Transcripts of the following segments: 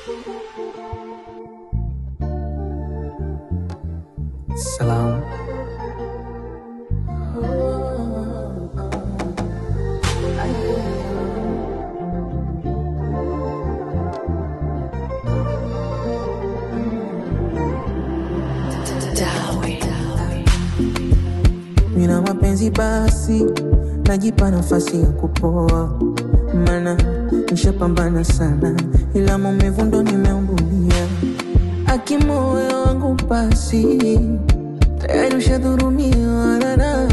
Salam. Mina mapenzi basi, najipa nafasi ya kupoa, mana nishapambana sana, ila maumivu ndo nimeumbulia. Akimoyo wangu basi, tayari ushadhurumiwa nana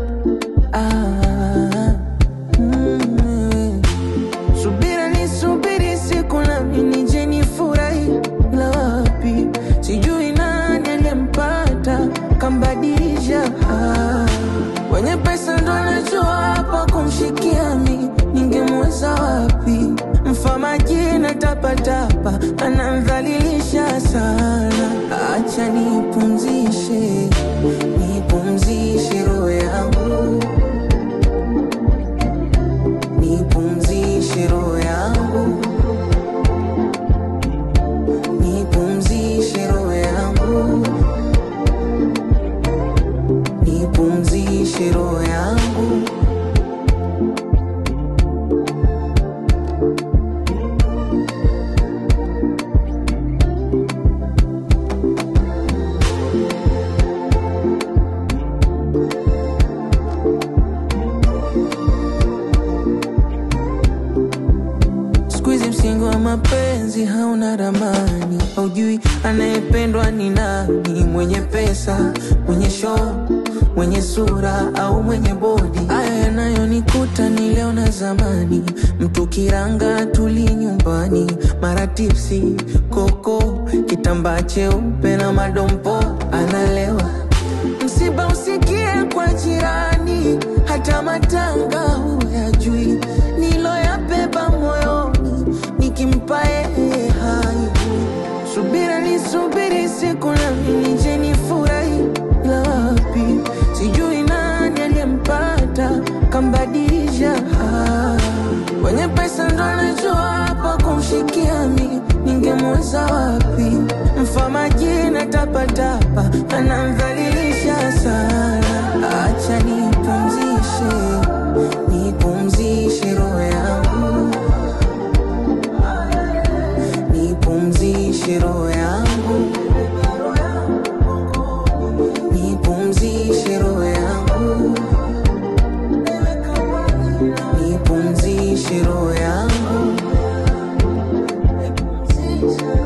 ah, mm, Subira ni subiri siku nami nije nifurahi, ila wapi sijui nani aliyempata kambadilisha. Ah, Wenye pesa ndo anajua hapa kumshikia mi, ningemweza wapi? Mfamaji na tapatapa anamdhalilisha sana. Acha nipumzishe, nipumzishe roho yangu nipumzishe roho yangu, nipumzishe roho yangu, nipumzishe roho yangu. Siku hizi msingi wa mapenzi hauna ramani, haujui anayependwa ni nani, mwenye pesa, mwenye show, mwenye sura au mwenye bodi. Haya yanayonikuta ni leo na zamani, mtu kiranga tuli nyumbani, mara tipsi, koko, kitambaa cheupe na madompo, analewa Msiba usikie kwa jirani, hata matanga huyajui. Niloyabeba moyoni, nikimpa yeye hai. Subira ni subiri siku nami nije nifurahi, ila wapi sijui nani aliyempata kambadilisha. Ah, Wenye pesa ndo anajua hapa kumshikia mi, ningemweza wapi? Mfamaji na tapatapa anamdhalilisha sana. Acha nipumzishe, nipumzishe roho yangu, nipumzishe roho yangu, nipumzishe roho yangu, nipumzishe roho yangu.